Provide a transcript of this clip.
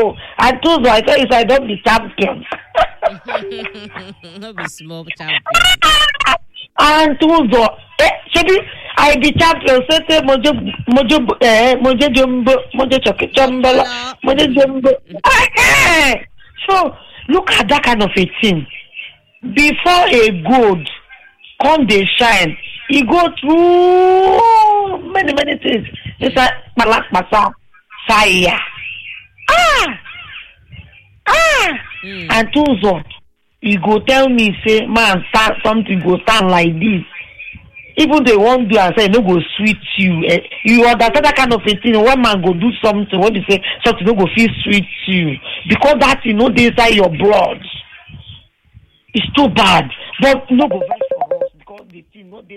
oh and tuzo i tell you say i don be champion no be small champion. and tuzo eh shebi i be champion say say mojo mojo eh mojo jumbo mojo choke chombola mojo jumbo eh so look at that kind of a thing before a gold come dey shine e go through many many things inside kpalakpasa fire ah ah Mm. and tuzo e go tell me say man stand something go stand like this even though you wan do am say e no go sweet you eh, you understand that kind of a thing when man go do something wey be say something no go fit sweet you because that thing no dey inside your blood it's too bad but no go vex for us because the thing no dey